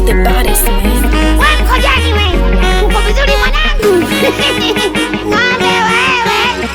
the baddest man. We mkojani we, uko vizuri mwanangu? Ng'ombe wewe.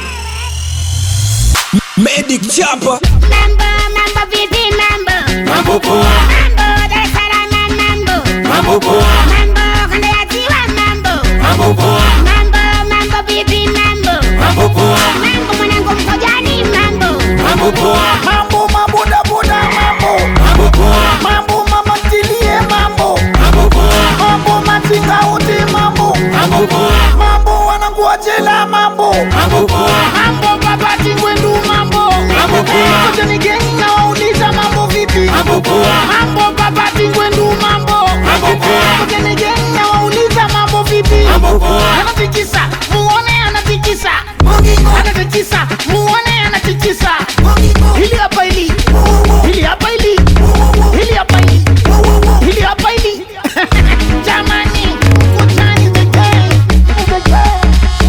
Medic Chapa Mambo, mambo vipi mambo? Mambo poa Mambo Dar es Salaam mambo. Mambo poa Mambo kanda ya ziwa mambo. Mambo poa Mambo, mambo vipi mambo? Mambo poa Mambo mwanangu mkojani mambo. Mambo poa mambo mabodaboda mambo Mambo poa mambo mama ntilie mambo Mambo poa mambo machinga wote mambo Mambo poa mambo wanangu wa jela mambo Mambo poa mambo babati ngwendu mambo Mambo poa. kote ni gengi na wauliza mambo vipi Mambo poa mambo babati ngwendu mambo Mambo poa. kote ni gengi na wauliza mambo vipi Mambo poa. anatikisa muone anatikisa anatikisa muone anatikisa hili hapa hili hili hapa hili hili hapa hili hili hapa hili jamani kutani the gang the gang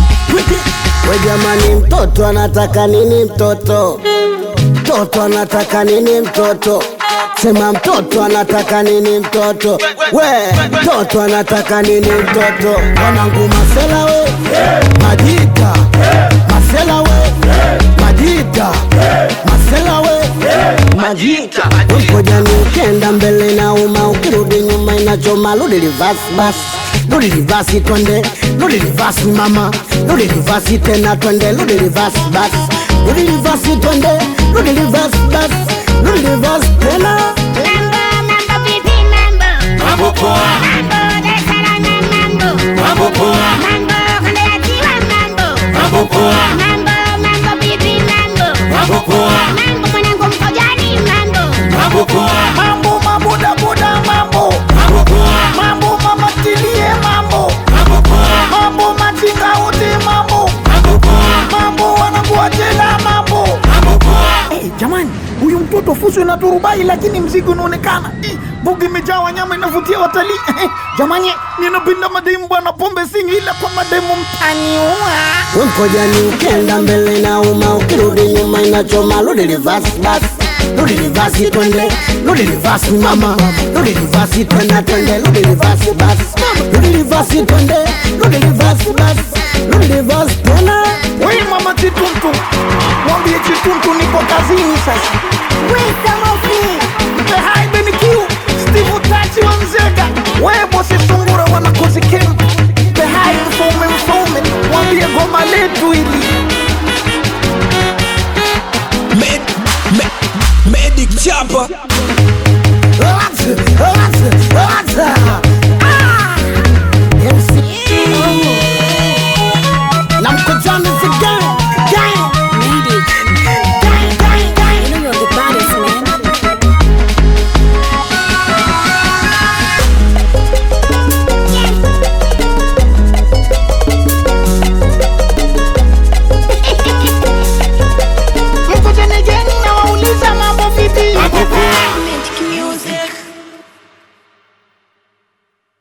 We jamani, mtoto anataka nini? Mtoto mtoto anataka nini? Mtoto sema, mtoto anataka nini? Mtoto we, mtoto anataka nini? Mtoto wanangu, masela we, majita masela we, majita masela we, majita Ukojani ukenda mbele na uma, ukirudi nyuma inachoma. Rudi reverse basi, rudi reverse twende, rudi reverse mama, rudi reverse tena twende, rudi reverse basi, rudi reverse twende, rudi reverse basi, rudi reverse tena. Mambo, mambo vipi mambo? Mambo poa Mambo Dar es Salaam mambo. Mambo poa Mambo kanda ya ziwa mambo. Mambo poa Mambo, mambo vipi mambo? Mambo poa Mambo mwanangu mkojani mambo. Mambo poa mambo mabodaboda mambo Mambo poa mambo mama ntilie mambo Mambo poa mambo machinga wote mambo Mambo poa mambo wanangu wa jela mambo Mambo poa hey, jamani huyu mtoto fuso na turubai lakini mzigo unaonekana Eh, mbuga imejaa wanyama inavutia watalii Eh, jamani ninapenda mademu bwana pombe singi ila kwa mademu mtaniua Ukojani ukenda mbele na uma, ukirudi nyuma inachoma. Rudi reverse basi, rudi reverse twende, rudi reverse mama, rudi reverse tena twende, rudi reverse basi, rudi reverse twende, rudi reverse basi, rudi reverse tena. we mama chituntu mwambie chituntu nipo kazini sasa Wisdom of